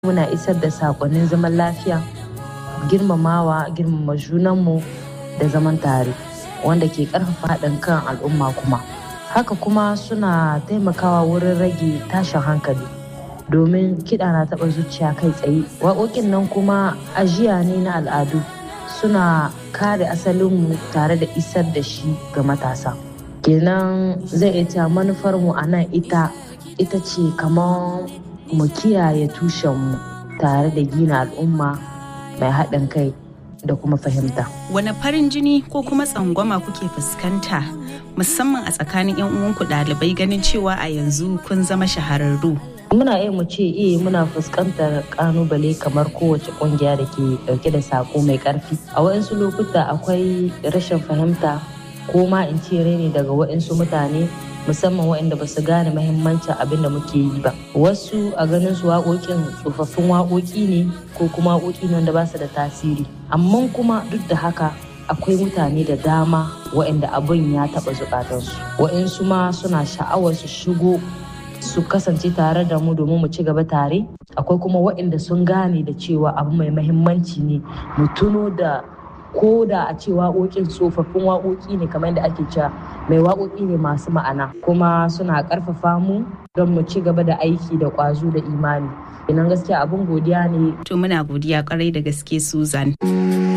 muna isar da saƙonnin zaman lafiya girmamawa girmama junanmu da zaman tare wanda ke ƙarfafa haɗin kan al'umma kuma haka kuma suna taimakawa wurin rage tashin hankali domin kiɗa na taɓa zuciya kai tsaye waƙoƙin nan kuma ajiya ne na al'adu suna kare asalinmu tare da isar da shi ga matasa kenan zai iya manufarmu a nan ita ita ce kamar mu kiyaye tushenmu tare da gina al'umma mai haɗin kai da kuma fahimta. Wane farin jini ko kuma tsangwama kuke fuskanta musamman a tsakanin 'yan uwanku ɗalibai ganin cewa a yanzu kun zama shahararru? Muna iya mu ce iya muna fuskantar kanubale kamar kowace kungiya da ke dauke da sako mai karfi. A waɗansu lokuta akwai rashin fahimta ko ma in ce ne daga waɗansu mutane musamman waɗanda ba su gane mahimmancin abin da muke yi ba wasu a ganin su waƙoƙin tsofaffin waƙoƙi ne ko kuma waƙoƙi ne wanda ba su da tasiri amma kuma duk da haka akwai mutane da dama waɗanda abin ya taɓa zukatansu waɗansu ma suna sha'awar su shigo su kasance tare da mu domin mu ci gaba tare akwai kuma waɗanda sun gane da cewa abu mai mahimmanci ne mu tuno da ko da a ce waƙoƙin tsofaffin waƙoƙi ne kamar da ake cewa mai waƙoƙi ne masu ma'ana kuma suna ƙarfafa mu don mu ci gaba da aiki da ƙwazo da imani idan gaskiya abin godiya ne to muna godiya ƙwarai da gaske susan